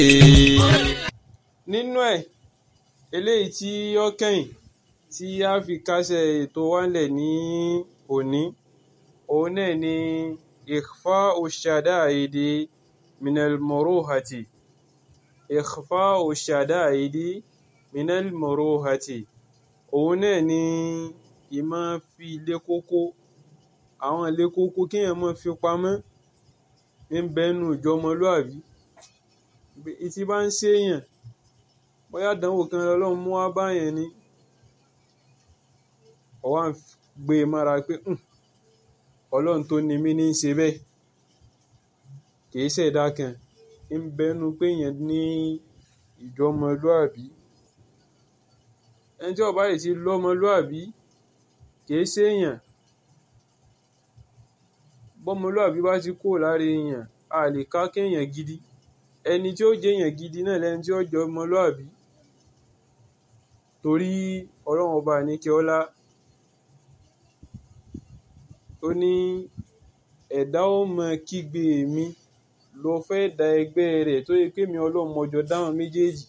nínú ẹ̀ eléyìí tí ó kẹ́yìn tí a fi kásẹ̀ ètò wa ńlẹ̀ ní òní òun náà ni ikhfa'u shada'idi minal muruhati ikhfa'u shada'idi minal muruhati òun náà ni ìmọ̀ fi ilé kókó àwọn ilé kókó kéèyàn máa fi pamọ́ ń bẹ́nu ìjọmọlúàbí tí bá ń ṣèèyàn bóyá àdánwò kan lọ́lọ́run mú wá báyẹn ni ó wá ń gbé e mára pé ọlọ́run tó ni mí ní í ṣe bẹ́ẹ̀ kìí ṣẹ̀dá kan ń bẹ́nu pé èèyàn ní ìjọmọlúàbí ẹni tí ó bá sì ti lọ́mọlúàbí kìí ṣèèyàn bọ́mọlúàbí bá ti kúrò lára èèyàn a lè ká kéèyàn gidi ẹni tí ó jẹ́ èèyàn gidi náà lẹni tí ó jẹ́ ọmọlúàbí torí ọlọ́run ọba àníkẹ́ ọlá ó ní ẹ̀dá ó mọ kígbe mi lọ fẹ́ da ẹgbẹ́ rẹ̀ tó yẹ pé mi ọlọ́run mọjọ dáhùn méjèèjì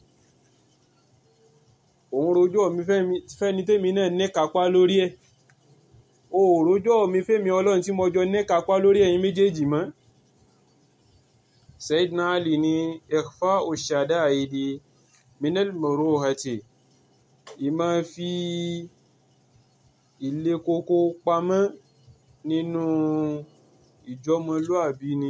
òun rojọ́ mi fẹ́ni tèmi náà níkapá lórí ẹ̀ o ò rojọ́ mi fẹ́mi ọlọ́run tí mo jọ níkapá lórí ẹ̀yin méjèèjì mọ́ Sayyidina Ali ní ikhfa'u shada'idi minal muruhati ìmọ̀ fi ilé kókó pamọ́ nínú ìjọmọlúàbí ni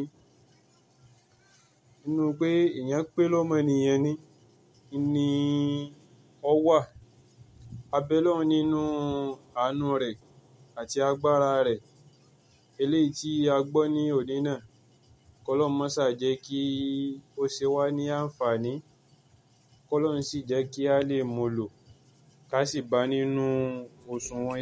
nínú pé èèyàn pé lọ́mọnìyàn ni ni ó wà abẹ́lọ́run nínú àánú rẹ̀ àti agbára rẹ̀ eléyìí tí a gbọ́ ní òní náà kọ́lọ́run mọ́sà jẹ́ kí ó ṣe wá ní àǹfààní kọ́lọ́run sì jẹ́ kí a lè mú lò ká sì bá nínú òṣùwọ̀n